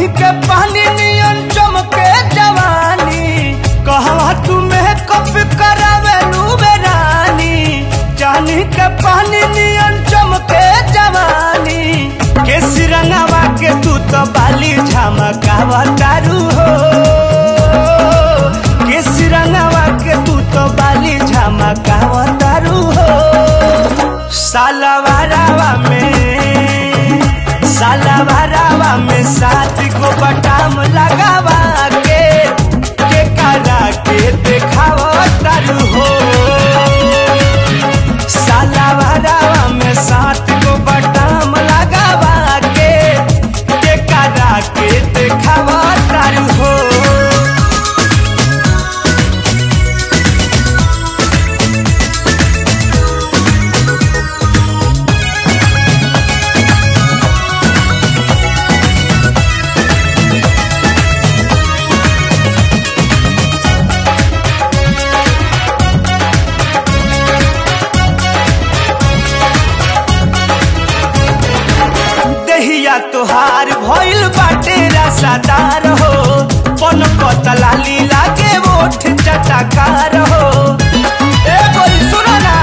पानी के पानी नियन चमके जवानी कहवा तुम्हें कप करावे रानी जानी के पानी नियन चमके जवानी केस रंगावा के तू तो बाली झमकावा तारू हो केस रंगावा के तू तो बाली झमकावा तारू हो सालवारावा में सालवारावा में सात गो बटाम लगावा के के करा के देखावा तारू हो सालवारावा में सात गो बटाम लगावा के के करा के देखावा तारू हो देहिया तोहार भइल बाटे रसादार हो पन पतला लीला के ओठ चटकार हो ए बोल सुनो ना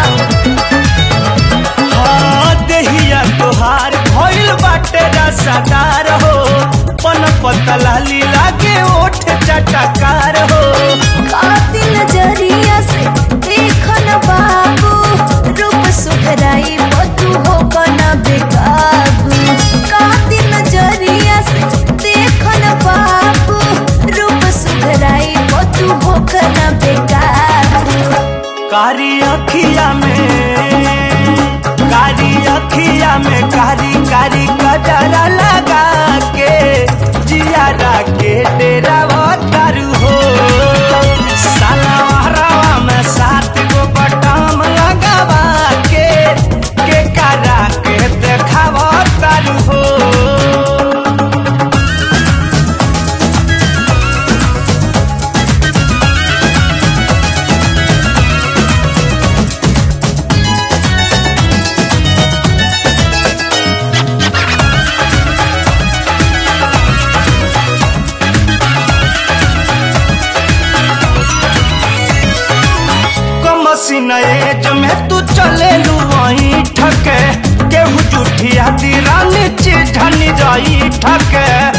हाँ देहिया तोहार भइल बाटे रसादार हो पन पतला लीला के ओठ चटकार हो कातिल नजरिया से देखन बाबू रूप सुखराई बतू हो कना बेकाबू कातिल नजरिया से देखन बाबू रूप सुखराई बतू हो कना बेकाबू कारी अखिया में कारी अखिया में कारी कारी कजरा लगा के जियारा के डेरा तारू हो सालवारवा में सात गो बटाम लगावा के के करा के देखावा तारू हो कमसिन एज में तू चले लू वहीं ठके केहू जुठिया दीरानी चिढ़नी जाई ठके